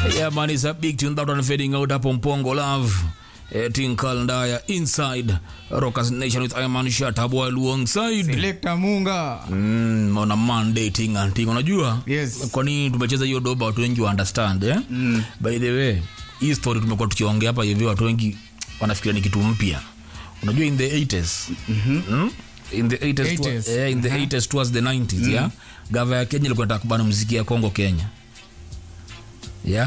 Yeah, man, it's a big tune that one fading out up on Pongo Love. Uh, Tinkal Ndaya inside Rockers Nation with Iman Shatabwa alongside Selector Munga. mm, on a Monday ting and ting. Unajua Yes. kwa nini tumecheza hiyo doba watu wengi wa understand eh? mm. By the way, hii story tumekuwa tukiongea hapa hivi, watu wengi wanafikiria ni kitu mpya. Unajua in the 80s mm-hmm. mm? in the 80s, 80s. Twa, eh, in the 80s towards the 90s yeah gava ya Kenya ilikuwa inataka kubana muziki ya Kongo Kenya yeah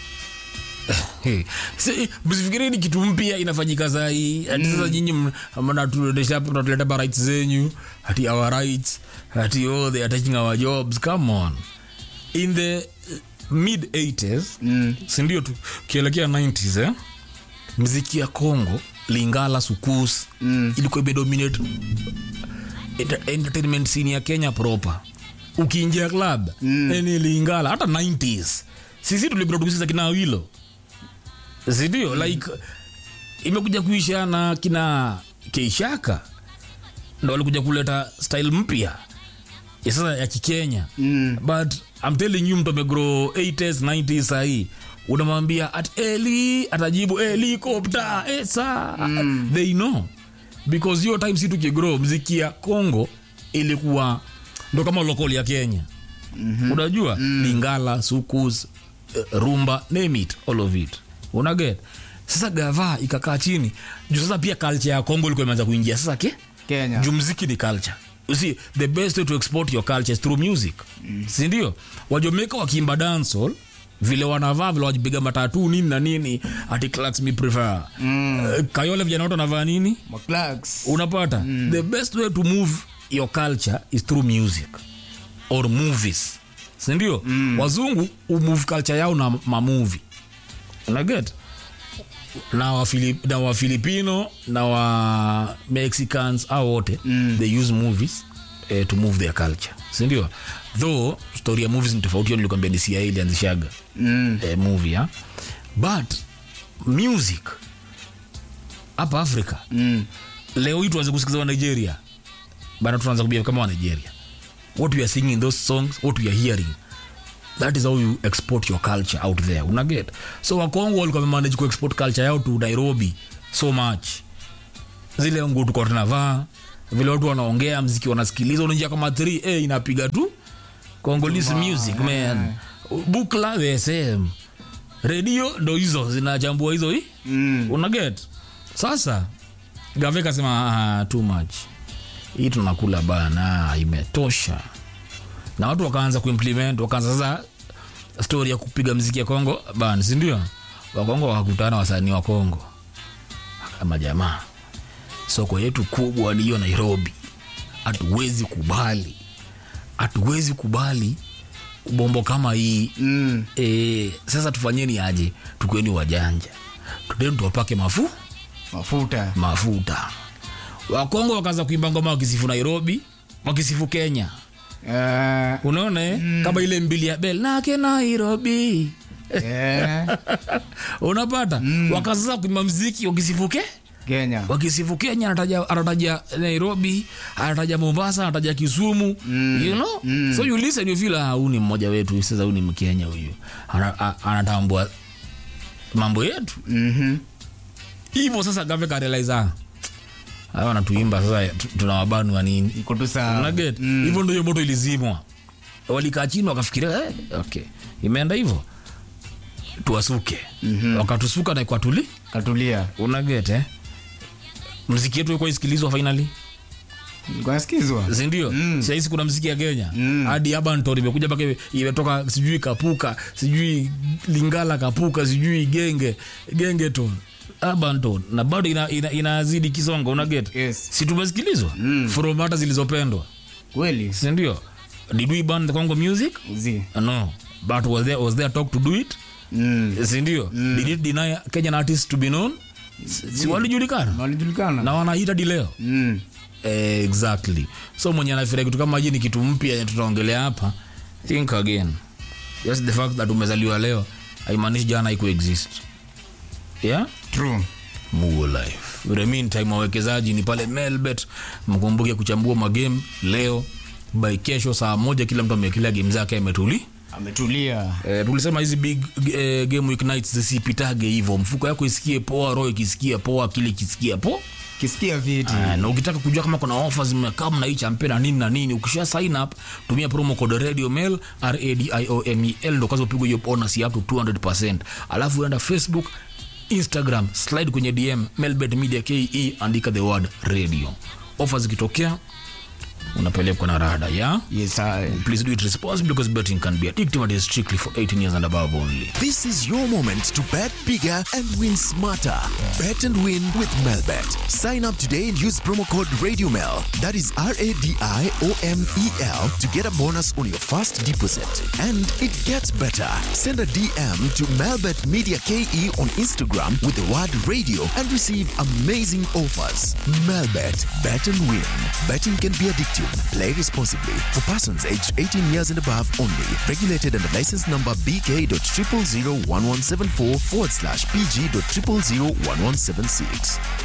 Hey, si- msifikiri ni kitu mpya inafanyika sahii ati sasa nyinyi m- mnatuendesha hapo, mnatuleta ba rights zenyu ati our rights ati oh they are taking our jobs come on in the uh, mid 80s Mm. sindio tu kielekea 90s eh? mziki ya congo lingala sukus Mm. ilikuwa imedominate enter- entertainment scene ya kenya proper ukiingia club mm. ni lingala hata 90s sisi tuliproducisa kina wilo sindio mm. like imekuja kuisha na kina keishaka ndo walikuja kuleta style mpya ya sasa ya kikenya Mm. but I'm telling you mtu amegrow 80s 90s sahii unamwambia at eli atajibu helikopta esa mm. they know because hiyo time si tukigrow mziki ya congo ilikuwa ndo kama lokol ya kenya mm-hmm. unajua mm. lingala sukus uh, rumba name it all of it unaget sasa gava ikakaa chini juu sasa pia culture ya congo ilikuwa imeanza kuingia sasa ke Kenya. juu mziki ni culture you see the best way to export your culture is through music mm. sindio wajomeka wakiimba dancehall vile wanavaa vile wajipiga matatu nini na nini ati Clarks me prefer mm. uh, kayole vijana wote wanavaa nini Maclax. unapata mm. the best way to move your culture is through music or movies sindio mm. wazungu umove culture yao na mamuvi unaget na wafilip, na wafilipino na wa mexicans au wote mm. they use movies eh, to move their culture sindio though story ya movies ni tofauti hiyo nilikwambia ni cia ilianzishaga Mm. eh, movie ya but music hapa africa Mm. leo hii tuanze kusikiza wa nigeria bana tunaanza kubia kama wa nigeria what we are singing in those songs what we are hearing that is how you export your culture out there unaget so wakongo walikuwa wamemanage kuexport culture yao to nairobi so much zile nguo tukuwa tunavaa vile watu wanaongea mziki wanasikiliza unaingia kama 3 eh, inapiga tu congolese music man bukla the same redio ndo hizo zinachambua hizo hii Mm. unaget sasa gave kasema ah, too much hii tunakula bana imetosha na watu wakaanza kuimplement wakaanza sasa stori ya kupiga mziki ya kongo bana sindio wakongo wakakutana wasanii wa kongo kama jamaa soko yetu kubwa ni hiyo nairobi hatuwezi kubali hatuwezi kubali bombo kama hii Mm. e, sasa tufanyeni aje tukweni wajanja tudeni tuwapake mafu Mafuta. mafuta wakongo wakaanza kuimba ngoma wakisifu nairobi wakisifu kenya Eh, unaona eh? kama ile mbili ya bel nake nairobi eh, unapata mm. wakasasa kuimba mziki wakisifuke Kenya. wakisifu kenya anataja, anataja nairobi anataja mombasa anataja kisumu mm. you know mm. so you listen you feel ah, huyu ni mmoja wetu sasa huyu ni mkenya huyu Ana- a- anatambua mambo yetu Mhm. hivyo sasa gave karealiza hawa wanatuimba sasa tu- tunawabanu wa nini Iko tu sawa. Unaget? hivyo ndo hiyo moto ilizimwa walikaa chini wakafikiria eh, okay imeenda hivyo tuwasuke mm-hmm. wakatusuka na ikwatuli Katulia. unaget eh? mziki yetu ikuwa isikilizwa finally Ilikuwa nasikizwa. sindio mm. sahisi kuna mziki ya kenya hadi abanton imekuja mpaka ime- imetoka sijui kapuka sijui lingala kapuka sijui genge gengeton abanton na bado inazidi ina, inazidi kisonga unaget Yes. si tumesikilizwa mm. from hata zilizopendwa Kweli. sindio did we ban the congo music Zi. no but was there, was there talk to do it Mm. sindio mm. did it deny kenyan artists to be known si si walijulikana Walijulikana. na wanaita di leo Mm. Eh, exactly so mwenye anafikiria kitu kama hii ni kitu mpya yenye tutaongelea hapa think again just the fact that umezaliwa leo haimaanishi jana haiku exist yeah True. Mugo life In the meantime wawekezaji ni pale melbet mkumbuke kuchambua magame leo by kesho saa moja kila mtu amewekelea game zake ametuli ametulia Eh, tulisema hizi big eh, game week nights zisipitage hivyo mfuko yako isikie poa roho ikisikia poa akili ikisikia poa kisikia viti Ah, na ukitaka kujua kama kuna offers zimekaa na hii champe na nini na nini ukisha sign up tumia promo code radio mail radiomel ndo kwanza upigwe hiyo bonus ya up to 200% alafu uenda facebook instagram slide kwenye dm melbet media ke andika the word radio offers zikitokea unapelekwa na rada ya yes, I- please do it responsibly because betting can be addictive and is strictly for 18 years and above only This is your moment to bet bigger and win smarter. Bet and win with Melbet. Sign up today and use promo code RadioMel. That is R A D I O M E L to get a bonus on your first deposit. And it gets better. Send a DM to Melbet Media KE on Instagram with the word radio and receive amazing offers. Melbet. Bet and win. Betting can be addictive. Play responsibly. For persons aged 18 years and above only. Regulated under license number BK.0001174 forward slash PG.0001176.